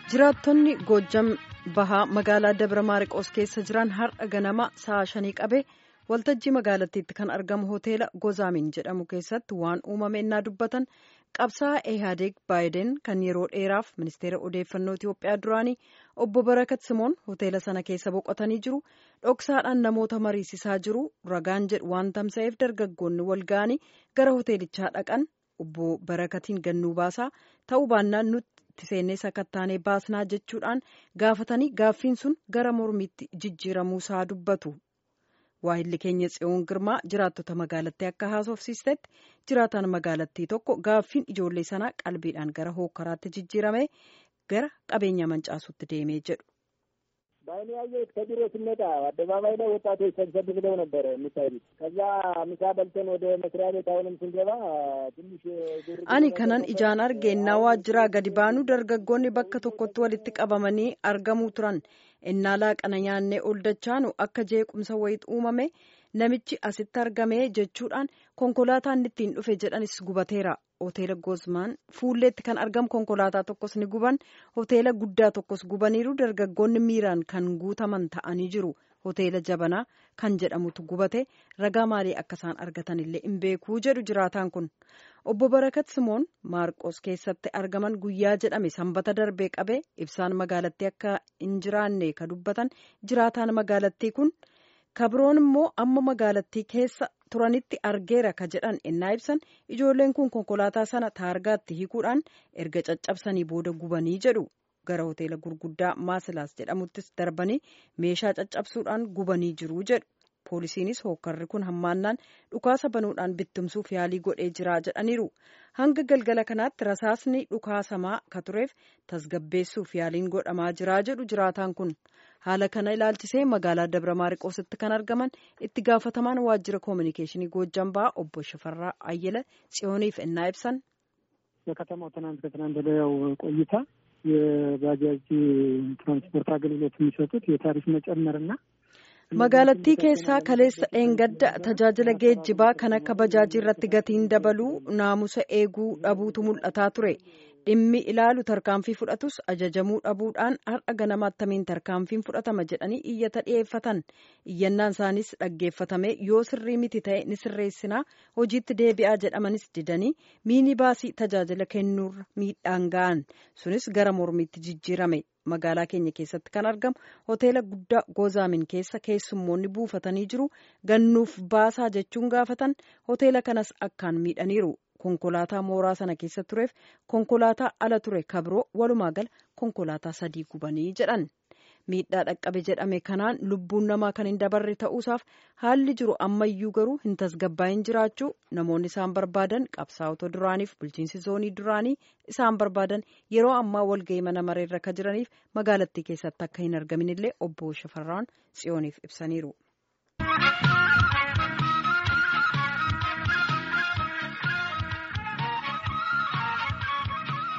jiraattonni goojjam bahaa magaalaa dabra maariqoos keessa jiran har'a ganama sa'a shanii qabee waltajjii magaalattiitti kan argamu hoteela gozaamin jedhamu keessatti waan uumame innaa dubbatan qabsaa'aa ehaadeeg baayiden kan yeroo dheeraaf ministeera odeeffannoo itiyoophiyaa duraanii obbo barakat simoon hoteela sana keessa boqotanii jiru dhoksaadhaan namoota mariisisaa jiru ragaan jedhu waan tamsa'eef dargaggoonni wal ga'anii gara hoteelichaa dhaqan obbo barakatiin gannuu baasaa ta'uu baannaan nutti seennee sakattaanee baasnaa jechuudhaan gaafatanii gaaffiin sun gara mormiitti jijjiiramuusaa dubbatu. waahilli keenya tsiyoon girmaa jiraattota magaalattii akka haasofsiistetti jiraataan magaalattii tokko gaaffiin ijoollee sanaa qalbiidhaan gara hookkaraatti jijjiirame gara qabeenya mancaasutti deemee jedhu. በአይኔ ያየሁት ከቢሮ ስንመጣ አደባባይ ላይ ወጣቶች ሰብሰብ ብለው ነበረ የሚታዩት። ከዛ ምሳ በልተን ወደ መስሪያ ቤት አሁንም ስንገባ ትንሽ ani kanan ijaan arge innaa waajjiraa gadi baanu dargaggoonni bakka tokkotti walitti qabamanii argamuu turan innaa laaqana nyaannee ol dachaanu akka jeequmsa wayit uumame namichi asitti argame jechuudhaan konkolaataan ittiin dhufe jedhanis gubateera. hoteela gozaamin fuulleetti kan argamu konkolaataa tokkos ni guban hoteela guddaa tokkos gubaniiru dargaggoonni miiraan kan guutaman ta'anii jiru hoteela jabanaa kan jedhamutu gubate ragaa maalii akka isaan argatan illee hin beekuu jedhu jiraataan kun obbo barakat simoon maarqos keessatti argaman guyyaa jedhame sanbata darbee qabee ibsaan magaalattii akka hin jiraanne ka dubbatan jiraataan magaalattii kun kabroon immoo amma magaalattii keessa turanitti argeera ka jedhan ennaa ibsan ijoolleen kun konkolaataa sana taargaatti hiikuudhaan erga caccabsanii booda gubanii jedhu gara hoteela gurguddaa maasilaas jedhamuttis darbanii meeshaa caccabsuudhaan gubanii jiru jedhu poolisiinis hookkarri kun hammaannaan dhukaasa banuudhaan bittimsuuf yaalii godhee jira jedhaniiru hanga galgala kanaatti rasaasni dhukaasamaa ka tureef tasgabbeessuuf yaaliin godhamaa jira jedhu jiraataan kun haala kana ilaalchisee magaalaa dabra maariqoositti kan argaman itti gaafatamaan waajjira koominikeeshinii goojjam bahaa obbo Shifarraa Ayyala tsiyooniif ennaa ibsan. በከተማው ትናንት ከትናንት ወዲያው ቆይታ የባጃጅ ትራንስፖርት አገልግሎት የሚሰጡት የታሪፍ መጨመርና magaalattii keessaa kaleessa dheengadda tajaajila geejjibaa kan akka bajaajii irratti gatiin dabaluu naamusa eeguu dhabuutu mul'ataa ture dhimmi ilaalu tarkaanfii fudhatus ajajamuu dhabuudhaan har'a ganama attamiin tarkaanfiin fudhatama jedhanii iyyata dhiyeeffatan iyyannaan isaaniis dhaggeeffatame yoo sirrii miti ta'e ni sirreessinaa hojiitti deebi'aa jedhamanis didanii miini baasii tajaajila kennuurra miidhaan ga'an sunis gara mormiitti jijjiirame magaalaa keenya keessatti kan argamu hoteela guddaa gozaamin keessa keessummoonni buufatanii jiru gannuuf baasaa jechuun gaafatan hoteela kanas akkaan miidhaniiru konkolaataa mooraa sana keessa tureef konkolaataa ala ture kabroo walumaa gala konkolaataa sadii gubanii jedhan miidhaa dhaqqabe jedhame kanaan lubbuun namaa kan hin dabarre ta'uusaaf haalli jiru ammayyuu garuu hin tasgabbaa'in jiraachuu namoonni isaan barbaadan qabsaa'ota duraaniif bulchiinsi zoonii duraanii isaan barbaadan yeroo ammaa walga'ii mana mareerra ka jiraniif magaalattii keessatti akka hin argamin illee obbo Shafarraan Tsiyooniif ibsaniiru.